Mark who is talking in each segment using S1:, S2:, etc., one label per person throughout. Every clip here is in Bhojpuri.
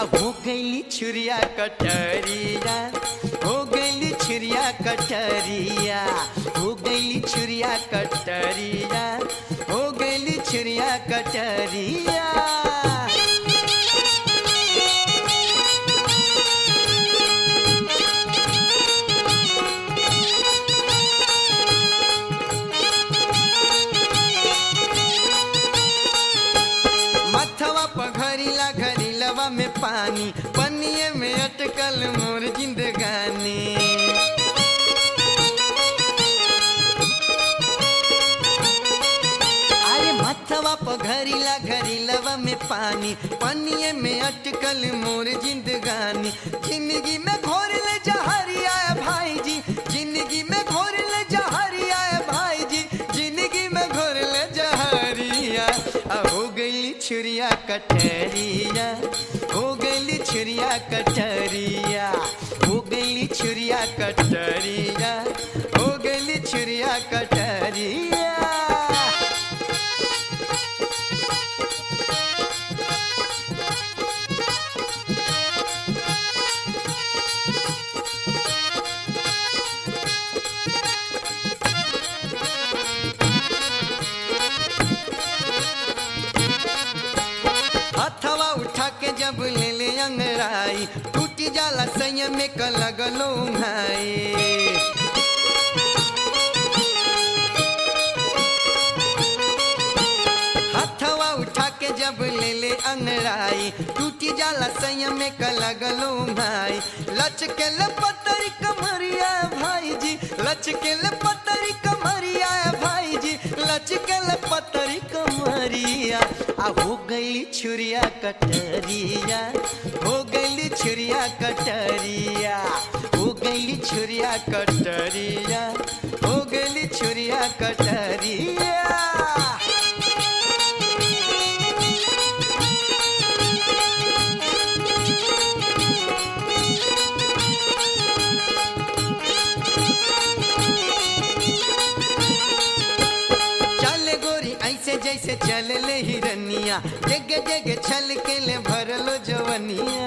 S1: अब हो गईली छुरिया कटरिया हो गईली छुरिया कटरिया हो गईली छुरिया कटरिया हो गईली छुरिया कटरिया मथवा पघरीला घरीलवा में पानी पनिए में अटकल मोर जिंदगानी अरे मथवा पघरीला घरीलवा में पानी पनिए में अटकल मोर जिंदगानी जिंदगी में घोर ले जहरिया भाई जी जिंदगी में घोर ले जहरिया भाई जी जिंदगी में घोर ले जहरिया आ हो गई छुरिया कटरिया हो गई छुरिया कटरिया हो गई छुरिया कटरिया हो गई छुरिया कटरिया हथवा उठा के जब ले ले अंगड़ाई टूटी जाला संयम में क लगलो भाई हथवा उठा के जब ले ले अंगड़ाई टूटी जाला संयम में क लगलो भाई लचके ले पतरी कमरिया भाई जी लचके ले पतरी कमरिया भाई जी लचके ले पतरी कमरिया आ हो गई छुरिया कटरिया हो गई छुरिया कटरिया हो गई छुरिया कटरिया हो गई छुरिया कटरिया चल गोरी ऐसे जैसे चल ले हिरनिया जग जग छल के ले भरलो जवनिया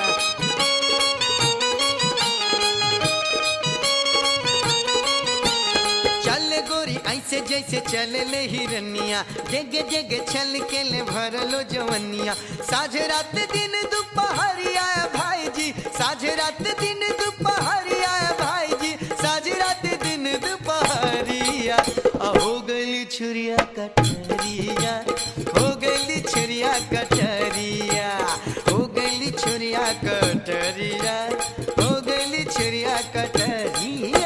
S1: चल गोरी ऐसे जैसे चल ले हिरनिया जग जग छल के ले भरलो जवनिया साझ रात दिन दोपहरिया भाई जी साझ रात दिन दोपहरिया भाई जी साझ रात दिन दोपहरिया आ हो गई छुरिया कटरिया हो गई छुरिया कटरिया हो गई छुरिया कटरिया हो गई छुरिया कटरिया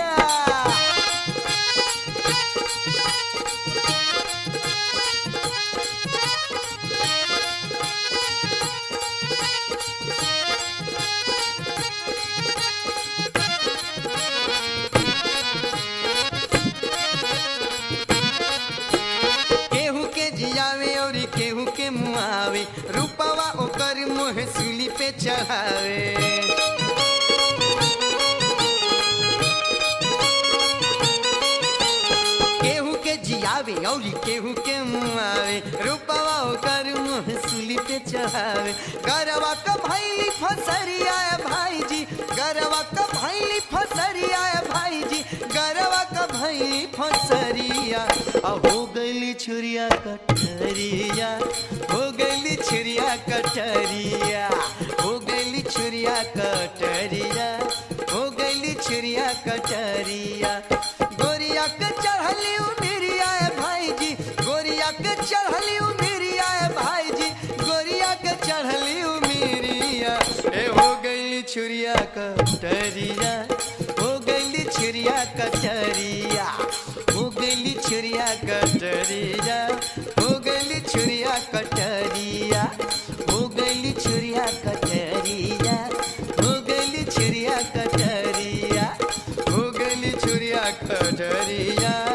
S1: केहू के जियावे और केहू के मुआवे रूपवा ओकर मुँह सूली पे चढ़ावे केहू के जियावे और केहू के मुआवे रूपवा ओकर मुँह सूली पे चढ़ावे गरवा का भैली फसरिया भाई जी गरवा का भैली फसरिया भाई जी गरवा का भैली फसरिया आ हो गई छुरिया कटरिया हो गई छुरिया कटरिया हो गई छुरिया कटरिया हो गई छुरिया कटरिया गोरिया के चढ़ली उमिरिया भाई जी गोरिया के चढ़ली उमिरिया भाई जी गोरिया के चढ़ली उमिरिया ए हो गई छुरिया कटरिया हो गई छुरिया कटरिया हो गई छुरिया कटरिया हो गई छुरिया कटरिया हो गई छुरिया कटरिया हो गई छुरिया कटरिया हो गई छुरिया कटरिया